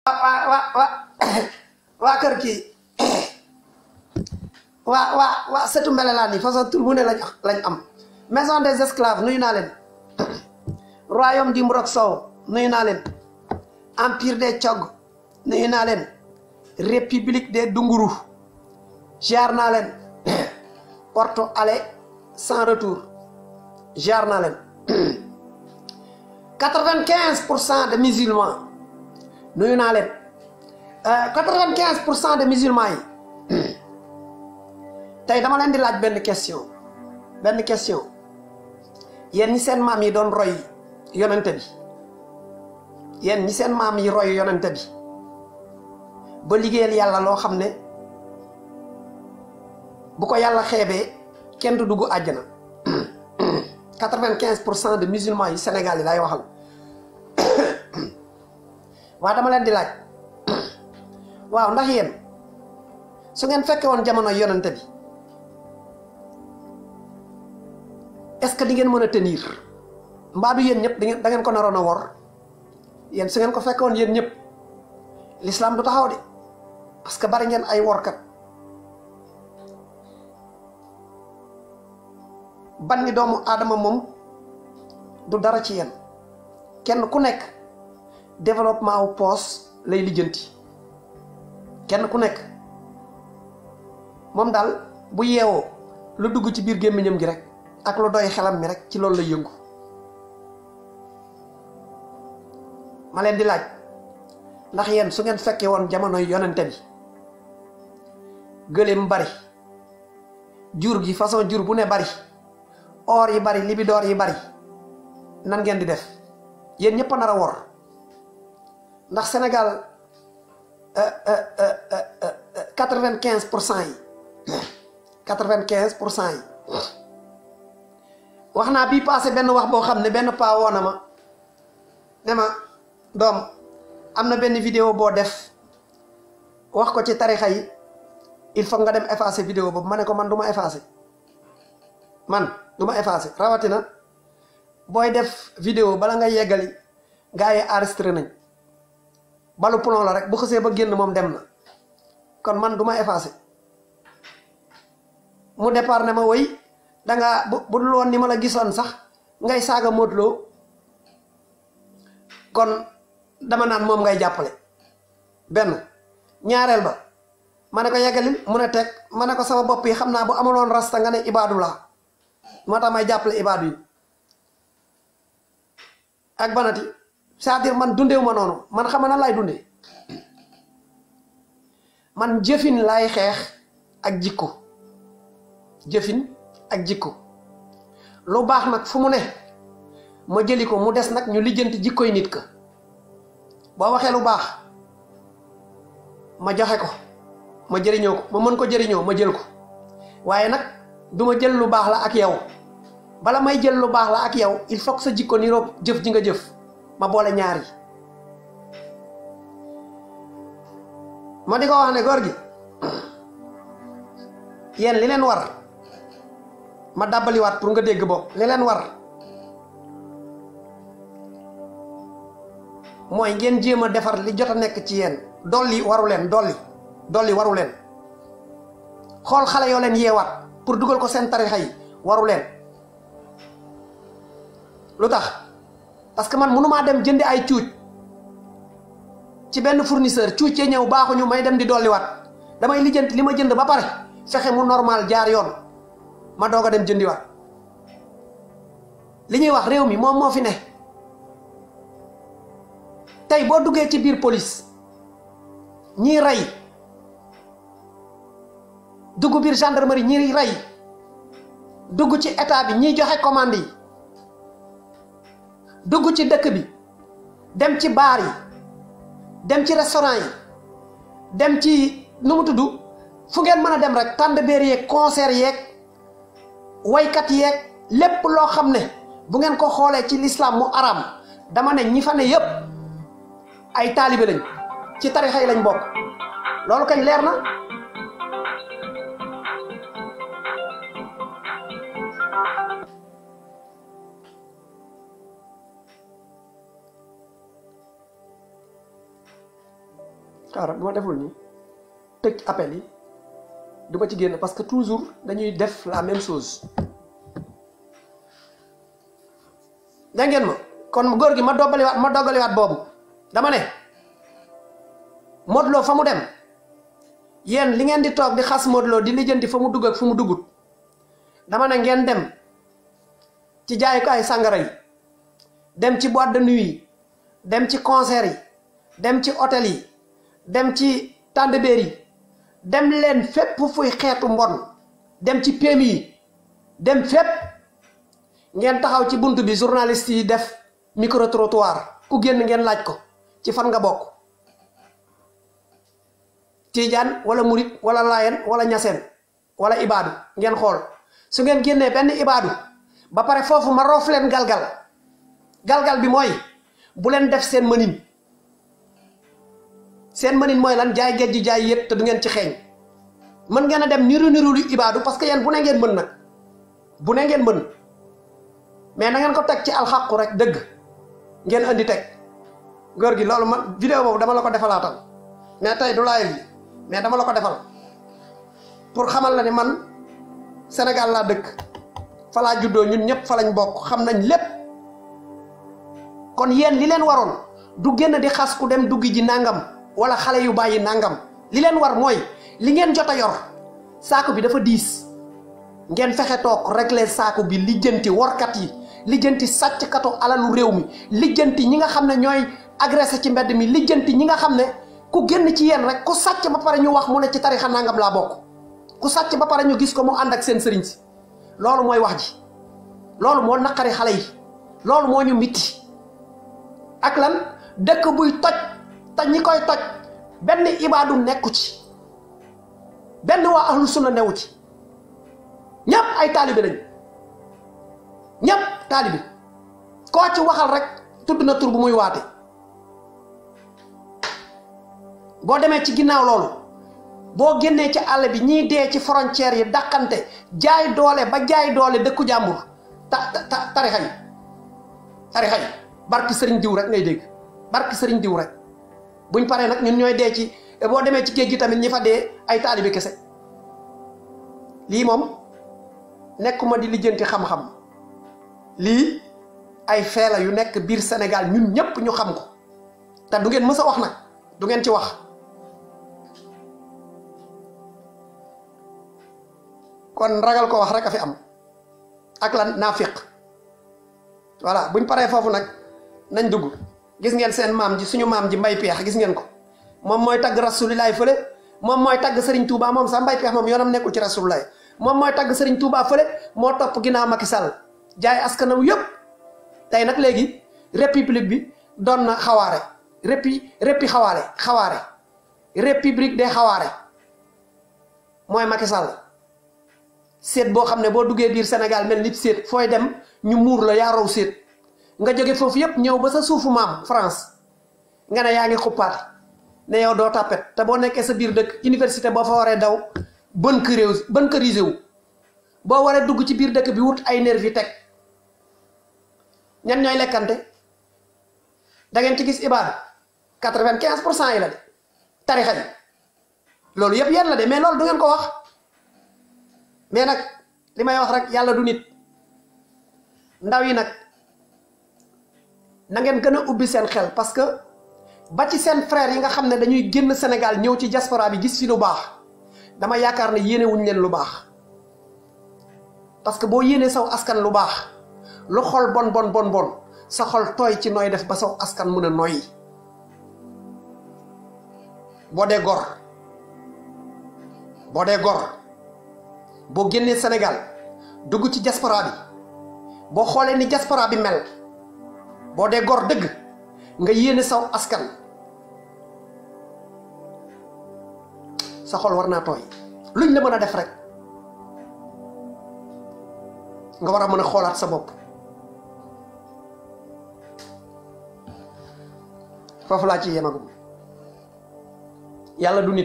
waa waa waa waa kër kii waa waa waa sëtu mbelelaan yi façon tur bu ne lañ lañ am maison des esclaves nuyu naa leen royaume du Mburok Sow nuyu naa leen empire des Cog nuyu naa leen république des Dunguru jaar naa leen porte aller sans retour jaar naa leen quatre-vingt-quinze pour cent de musulmans nuyu naa leen quatre-vingt-quinze pour cent de musulmans yi tey dama leen di laaj benn question benn question yéen ñi seen maam yi doon roy yonente bi yéen ñi seen maam yi roy yonente bi ba liggéeyal yàlla loo xam ne bu ko yàlla xeebee kenn du dugg àjjana quatre-vingt-quinze pour cent de musulmans yi Sénégal yi lay waxal waa dama leen di laaj waaw ndax yéen su ngeen fekke woon jamono yonente bi est-ce que di ngeen mën a tenir mbaa du yéen ñëpp di ngeen da ngeen ko naroon a wor yéen su ngeen ko fekke woon yéen ñëpp l'islam du taxaw de parce que bari ngeen ay workat banni doomu aadama moom du dara ci yéen kenn ku nekk développement wu poos lay lijjanti kenn ku nekk moom daal bu yeewoo lu dugg ci biir gémmiñam gi rek ak lu doy xelam mi rek ci loolu lay yëngu ma leen di laaj ndax yéen su ngeen fekkee woon jamonoy yonente bi gëléem bari jur gi façon jur bu ne bari or yi bari libidoor yi bari nan ngeen di def yéen ñëpp a nar a wor ndax Sénégal quatre-vingt-quinze pour cent yi quatre-vingt-quinze pour cent yi wax naa bii passé benn wax boo xam ne benn paa woona ma ne ma doom am na benn vidéo boo def wax ko ci tarixa yi il faut nga dem effacer vidéo boobu ma ne ko man du ma effacer man du ma effacer rawatina booy def vidéo bala nga yeggali gars yi enregistré nañ balu plomb la rek bu xësee ba génn moom dem na kon man du ma effacer mu départ ne ma woy danga bu bu dul woon ni ma la gisoon sax ngay saaga Modou Lo kon dama naan moom ngay jàppale benn ñaareel ba ma ne ko yeggalil mu ne teg ma ne ko sama bopp yi xam naa bu amaloon rasta nga ne ibaadu laa moo tax may jàppale ibaadu yi ak banati c'est-à-dire man dundeewu ma noonu man xam na laay dundee man jëfin laay xeex ak jikko jëfin ak jikko lu baax nag fu mu ne ma jëli ko mu des nag ñu lijjanti jikkoy nit ka boo waxee lu baax ma joxe ko ma jëriñoo ko ma mën ko jëriñoo ma jël ko waaye nag du ma jël lu baax la ak yow bala may jël lu baax la ak yow il faut que sa jikko niroog jëf ji nga jëf ma boole ñaar yi ma di ko wax ne góor gi yéen li leen war ma dàbbaliwaat pour nga dégg bopp li leen war mooy ngeen jéem a defar li jot a nekk ci yéen dolli waru leen dolli dolli waru leen xool xale yoo leen yeewaat pour dugal ko seen tarixa yi waru leen lu tax parce que man mënumaa dem jëndi ay cuuc ci benn fournisseur cuuc ya ñëw baaxuñu may dem di dolliwaat damay lijjanti li ma jënd ba pare fexe mu normal jaar yoon ma doog a dem jëndiwaat li ñuy wax réew mi moom moo fi ne tey boo duggee ci biir police ñii rey dugg biir gendarmerie ñii rey dugg ci état bi ñiy joxe commande yi dugg ci dëkk bi dem ci baar yi dem ci restaurant yi dem ci nu mu tudd fu ngeen mën a dem rek tànd béer yeeg concert yeeg waykat yeeg lépp loo xam ne bu ngeen ko xoolee ci lislaam mu araam dama ne ñi fa ne yépp ay taalibe lañ ci tarixa yi lañ bokk loolu kañ leer na xaaral bu ma deful nii tëj appel yi du ma ci génn parce que toujours dañuy def la même chose da ngeen ma kon góor gi ma doggaliwaat ma doggaliwaat boobu dama ne Modou Lo fa mu dem yéen li ngeen di toog di xas Modou Lo di lijjanti fa mu dugg ak fu mu duggut dama ne ngeen dem ci jaayukaay sàngara yi dem ci boîte de nuit yi dem ci concert yi dem ci hôtel yi dem ci tàndbeer yi dem leen fépp fuy xeetu mbon dem ci PMI yi dem fépp ngeen taxaw ci bunt bi journaliste yi def micro trottoir ku génn ngeen laaj ko ci fan nga bokk tiijaan wala murit wala layen wala ñaseen wala ibaadu ngeen xool su ngeen génnee benn ibaadu ba pare foofu ma roof leen galgal galgal bi mooy bu leen def seen mënin seen mënin mooy lan jaay géej ji jaay yëpp te du ngeen ci xeeñ mën ngeen a dem niru niru lu ibaadu parce que yéen bu ne ngeen mën nag bu ne ngeen mën mais na ngeen ko teg ci alxaqu rek dëgg ngeen andi teg góor gi loolu man vidéo boobu dama la ko defalaatal mais tey du live bi mais dama la ko defal pour xamal la ni man Sénégal laa dëkk fa laa juddoo ñun ñëpp fa lañ bokk xam nañ lépp kon yéen li leen waroon du génn di xas ku dem duggi ji nangam wala xale yu bàyyi nangam li leen war mooy li ngeen jot a yor saako bi dafa diis ngeen fexe toog régler saako bi lijjanti workat yi lijjanti sàcckatu alalu réew mi lijjanti ñi nga xam ne ñooy agressé ci mbedd mi lijjanti ñi nga xam ne ku génn ci yéen rek ku sàcc ba pare ñu wax mu ne ci tarixa nangam laa bokk ku sàcc ba pare ñu gis ko mu ànd ak seen sëriñ si loolu mooy wax ji loolu moo naqari xale yi loolu moo ñu mitti ak lan dëkk buy toj te ñi koy toj benn ibaadu nekku ci benn waa ahlu sunna newu ci ñëpp ay taalibe lañ ñëpp taalibe koo ci waxal rek tudd na tur bu muy waate boo demee ci ginnaaw loolu boo génnee ci àll bi ñiy dee ci frontières yi dàqante jaay doole ba jaay doole dëkku jàmbur ta ta tarixa yi tarixa yi barki sëriñ diw rek ngay dégg barki sëriñ diw rek buñ paree nag ñun ñooy dee ci boo demee ci géej gi tamit ñi fa dee ay taalibe kese lii moom nekkuma di lijjanti xam-xam lii ay feela yu nekk biir Sénégal ñun ñépp ñu xam ko te du ngeen mës a wax nag du ngeen ci wax kon ragal ko wax rek a fi am ak lan naafiq voilà buñ paree foofu nag nañ dugg gis ngeen seen maam ji suñu maam ji mbay peex gis ngeen ko moom mooy tagg rasulilaay fële moom mooy tagg Serigne Touba moom sax mbay peex moom yoonam nekkul ci rasulilaay moom mooy tagg Serigne Touba fële moo topp ginnaaw Macky Sall jaay askanam yëpp tey nag léegi république bi doon na xawaare répi répi xawaare xawaare république des xawaare mooy Macky Sall seet boo xam ne boo duggee biir Sénégal mel nit seet fooy dem ñu muur la yaa raw seet nga jóge foofu yëpp ñëw ba sa suufu maam France nga ne yaa ngi xuppaat ne yow doo tàppet te boo nekkee sa biir dëkk université boo fa waree daw bunkerisé bunkerisé wu boo waree dugg ci biir dëkk bi wut ay nervi teg ñan ñooy lekkante da ngeen ci gis ibaadu quatre-vingt-quinze pour cent yi la de tarixa yi loolu yëpp yéen la de mais loolu du ngeen ko wax mais nag li may wax rek yàlla du nit ndaw yi nag na ngeen gën a ubbi seen xel parce que ba ci seen frère yi nga xam ne dañuy génn Sénégal ñëw ci diaspora bi gis fi lu baax dama yaakaar ne yéene wuñ leen lu baax parce que boo yéenee saw askan lu baax lu xol bon bon bon bon sa xol tooy ci nooy def ba saw askan mën a noyyi boo dee gor boo dee gor boo génnee Sénégal dugg ci diaspora bi boo xoolee ni diaspora bi mel boo dee gor dëgg nga yéene saw askan sa xol war naa tooy luñ la mën a def rek nga war a mën a xoolaat sa bopp foofu laa ci yemagum yàlla du nit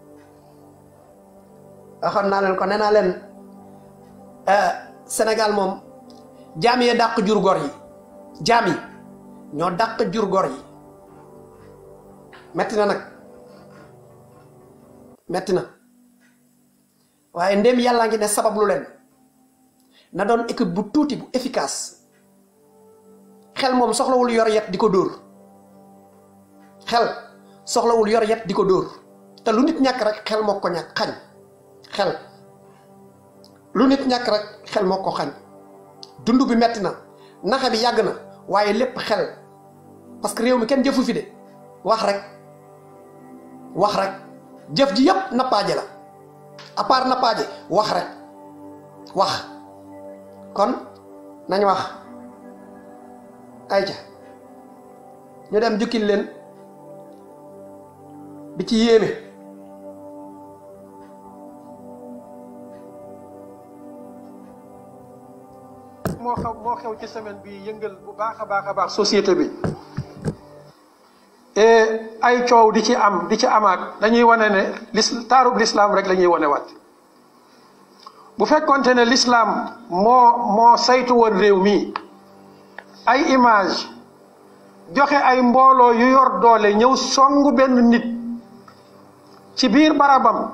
waxoon naa leen ko nee naa leen Sénégal moom jaam yee dàq jur gor yi jaam yi ñoo dàq jur gor yi metti na nag metti na waaye ndéem yàllaa ngi ne sabab lu leen na doon équipe bu tuuti bu efficace xel moom soxlawul yor yet di ko dóor xel soxlawul yor yet di ko dóor te lu nit ñàkk rek xel moo ko ñàkk xañ xel lu nit ñàkk rek xel moo ko xañ dund bi metti na naxe bi yàgg na waaye lépp xel parce que réew mi kenn jëfu fi de wax rek wax rek jëf ji yépp nappaaje la à part nappaaje wax rek wax kon nañ wax ayca ñu dem jukkil leen bi ci yéeme moo xew moo xew ci semaine bi yëngal bu baax a baax a baax société bi et ay coow di ci am di ci amaat dañuy wane ne lis taarub lislaam rek la ñuy wane waat bu fekkonte ne lislaam moo moo saytu woon réew mi ay image joxe ay mbooloo yu yor doole ñëw songu benn nit ci biir barabam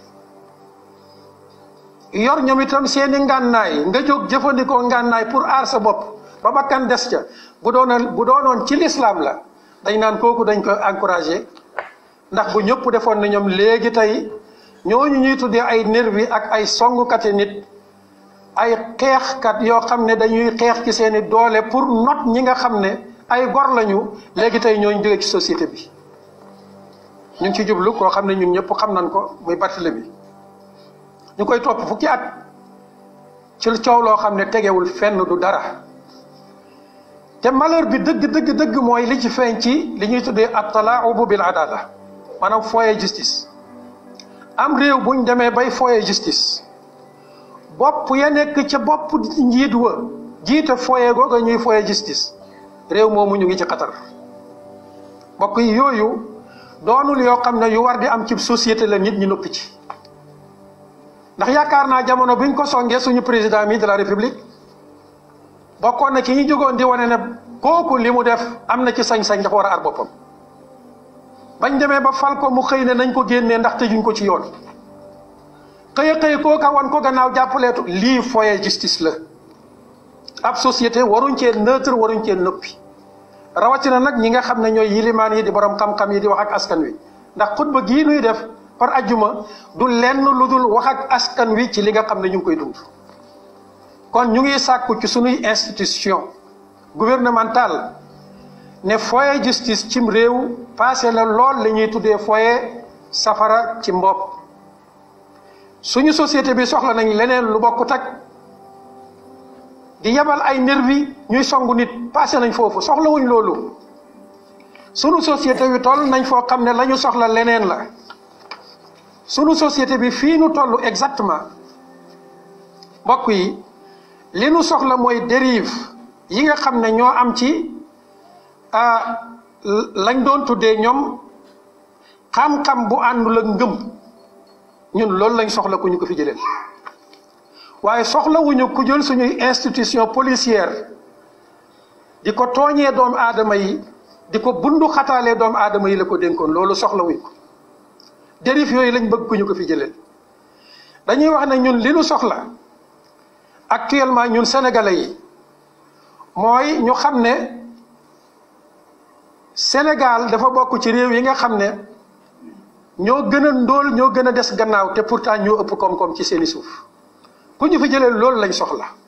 yor ñoom itam seeni ngànnaay nga jóg jëfandikoo ngànnaay pour aar sa bopp ba bakkan des ca bu doonoon bu doonoon ci lislaam la dañ naan kooku dañ ko encouragé ndax bu ñëpp defoon na ñoom léegi tey ñooñu ñuy tuddee ay nervi ak ay songukati nit ay xeexkat yoo xam ne dañuy xeex ci seeni doole pour not ñi nga xam ne ay gor lañu léegi tey ñooñu jóge ci société bi ñu ngi ci jublu koo xam ne ñun ñëpp xam nañ ko muy Barthélemy ñu koy topp fukki at ci coow loo xam ne tegewul fenn du dara te malheur bi dëgg dëgg dëgg mooy li ci feeñ ci li ñuy tuddee at-tala'ubu bil adala maanaam foyer justice am réew buñ demee bay foyer justice bopp ya nekk ca bopp njiit wa jiite foyer googa ñuy foyer justice réew moomu ñu ngi ci xatar mbokk yi yooyu doonul yoo xam ne yu war di am ci société la nit ñi noppi ci ndax yaakaar naa jamono biñ ko songee suñu président mi de la république bokkoon na ci ñi jógoon di wane ne kooku li mu def am na ci sañ-sañ dafa war a ar boppam bañ demee ba fal ko mu xëy ne nañ ko génnee ndax tëjuñ ko ci yoon xëy a xëy kooka wan ko gannaaw jàppaleetu lii foyer justice la ab société waruñ cee neutre waruñ cee nëppi rawatina nag ñi nga xam ne ñooy yilimaan yi di borom xam-xam yi di wax ak askan wi ndax xutba gii nuy def par ajjuma du lenn lu dul wax ak askan wi ci li nga xam ne ñu ngi koy dund kon ñu ngi sàkku ci sunuy institution gouvernementale ne foyer justice cim réew passé la lool li ñuy tuddee foyer safara ci mbopp suñu société bi soxla nañ leneen lu bokkut ak di yebal ay nervi ñuy songu nit passé nañ foofu soxlawuñ loolu sunu société bi toll nañ foo xam ne la ñu soxla leneen la sunu société bi fii nu toll exactement mbokk yi li nu soxla mooy dérive yi nga xam ne ñoo am ci lañ doon tuddee ñoom xam-xam bu àndul ak ngëm ñun loolu lañ soxla ku ñu ko fi jëlee waaye soxlawuñu ku jël suñuy institution policière di ko tooñee doomu aadama yi di ko bundu xataalee doomu aadama yi la ko dénkoon loolu soxlawuñ ko dérive yooyu lañ bëgg ku ñu ko fi jëlee dañuy wax ne ñun li nu soxla actuellement ñun sénégalais yi mooy ñu xam ne Sénégal dafa bokk ci réew yi nga xam ne ñoo gën a ndóol ñoo gën a des gannaaw te pourtant ñoo ëpp koom-koom ci seeni suuf ku ñu fi jëlee loolu lañ soxla